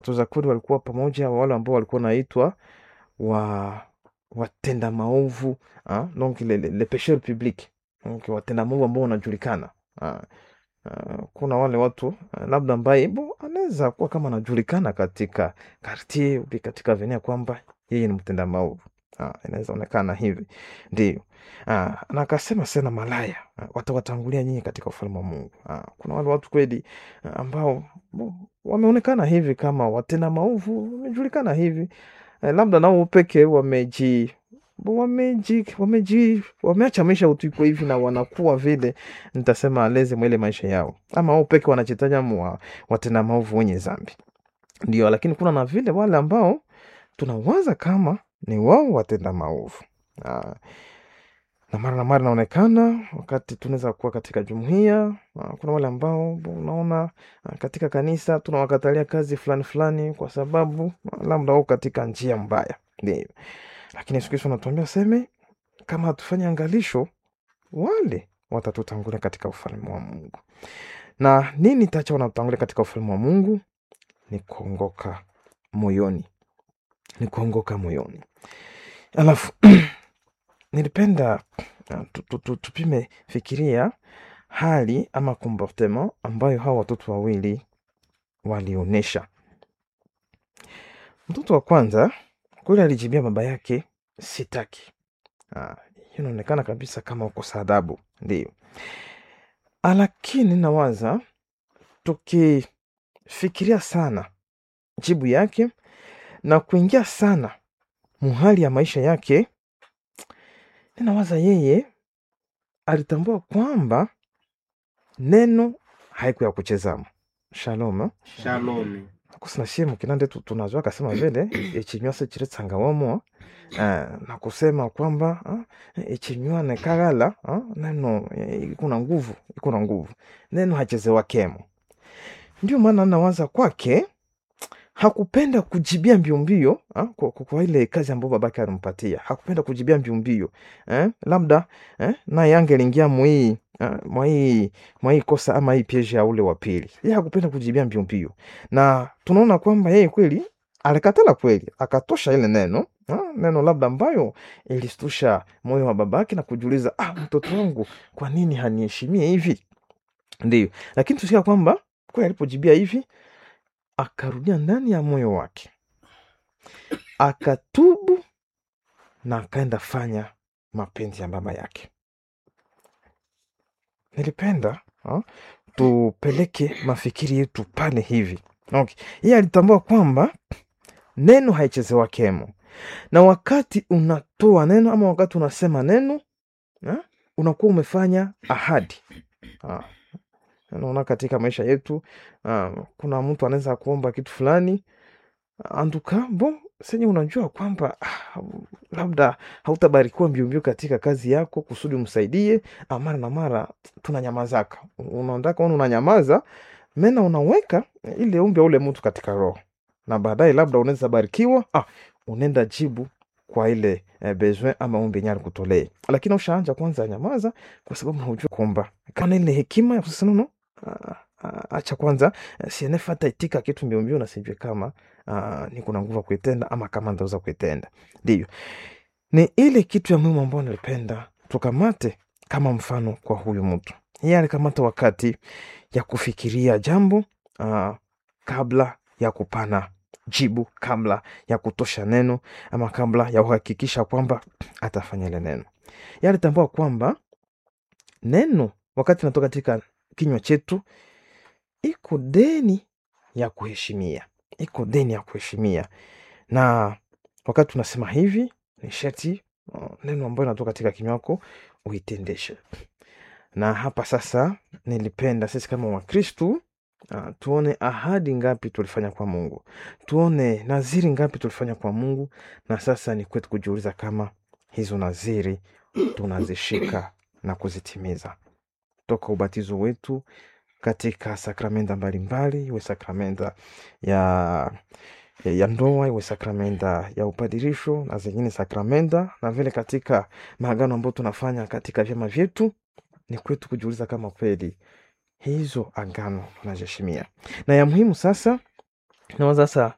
watoza kodi walikuwa pamoja wale ambao walikuwa naitwa wa watenda maovu ah, donc le, le, le pecheur public donc watenda maovu ambao wanajulikana ah. Uh, kuna wale watu uh, labda ambaye bo anaweza kuwa kama anajulikana katika kartier upi katika venia kwamba yeye ni mtenda maovu uh, inaweza onekana hivi ndio uh, na akasema sena malaya uh, watawatangulia nyinyi katika ufalme wa Mungu uh, kuna wale watu kweli uh, ambao bo, wameonekana hivi kama watenda maovu wamejulikana hivi uh, labda nao peke wameji wameji wameji wameacha maisha utuiko hivi na wanakuwa vile nitasema aleze mwele maisha yao ama wao peke wanachitaja mwa watenda maovu wenye zambi ndio lakini kuna na vile wale ambao tunawaza kama ni wao watenda maovu Ah, na mara na mara inaonekana wakati tunaweza kuwa katika jumuia kuna wale ambao unaona ah, katika kanisa tunawakatalia kazi fulani fulani kwa sababu ah, labda wao katika njia mbaya ndio lakini Yesu Kristo anatuambia seme kama hatufanye angalisho wale watatutangulia katika ufalme wa Mungu. Na nini tacha wanatutangulia katika ufalme wa Mungu? Ni kuongoka moyoni, ni kuongoka moyoni. Alafu nilipenda uh, tu- tu- tu- tupime fikiria hali ama comportement ambayo hawa watoto wawili walionyesha. Mtoto wa kwanza kule alijibia baba yake sitaki. Ah, hiyo inaonekana kabisa kama ukosa adabu, ndio. Ah, Lakini nawaza tukifikiria sana jibu yake na kuingia sana muhali ya maisha yake, ninawaza yeye alitambua kwamba neno haiku ya kuchezamo. Shalom. eh? Shalom. kusina shie mukinande tu- tunajua akasema vile echinywa chiretsanga wamo uh, na kusema kwamba uh, echinywa nekagala uh, neno eh, ikuna nguvu ikuna nguvu neno hachezewa kemo ndio maana nawaza kwake hakupenda kujibia mbio mbio ah, kwa, kwa, kwa ile kazi ambayo babake alimpatia hakupenda kujibia mbio mbio eh, labda eh, naye angeliingia mwii ah, mwai mwai kosa ama hii pieje ya ule wa pili yeye hakupenda kujibia mbio mbio na tunaona kwamba yeye kweli alikatala kweli akatosha ile neno ah, neno labda ambayo ilistusha moyo wa babake na kujiuliza ah, mtoto wangu kwa nini haniheshimie hivi ndio lakini tusikia kwamba kweli alipojibia hivi akarudia ndani ya moyo wake akatubu na akaenda fanya mapenzi ya baba yake nilipenda ha, tupeleke mafikiri yetu pale hivi okay. yeye alitambua kwamba neno haichezewa kemo na wakati unatoa neno ama wakati unasema neno ha, unakuwa umefanya ahadi ha. naona katika maisha yetu uh, kuna mtu anaweza kuomba kitu fulani anduka bo senye unajua kwamba ah, labda hautabarikiwa mbiombio katika kazi yako kusudi umsaidie ah, mara na mara tunanyamazaka unaondaka ona unanyamaza mena unaweka ile umbi ya ule mtu katika roho na baadaye labda unaweza barikiwa ah, unaenda jibu kwa ile eh, besoin ama ombi yenye alikutolee lakini ushaanja kwanza nyamaza kwa sababu unajua kwamba kana ile hekima ya kusema no ah, ah, acha kwanza eh, sienefata itika kitu mbiombio na sijue kama uh, ni kuna nguvu ya kuitenda ama kama ndaweza kuitenda ndiyo ni ile kitu ya muhimu ambayo nilipenda tukamate kama mfano kwa huyu mtu yeye alikamata wakati ya kufikiria jambo uh, kabla ya kupana jibu kabla ya kutosha neno ama kabla ya kuhakikisha kwamba atafanya ile neno yeye alitambua kwamba neno wakati natoka katika kinywa chetu iko deni ya kuheshimia iko deni ya kuheshimia na wakati tunasema hivi ni sherti uh, neno ambayo inatoka katika kinywa wako uitendeshe na hapa sasa nilipenda sisi kama wakristu uh, tuone ahadi ngapi tulifanya kwa mungu tuone naziri ngapi tulifanya kwa mungu na sasa ni kwetu kujiuliza kama hizo naziri tunazishika na kuzitimiza toka ubatizo wetu katika sakramenta mbalimbali iwe sakramenta ya, ya, ya ndoa iwe sakramenta ya upadirisho na zingine sakramenta na vile katika maagano ambayo tunafanya katika vyama vyetu ni kwetu kujiuliza kama kweli hizo agano tunaziheshimia na ya muhimu sasa nawaza sasa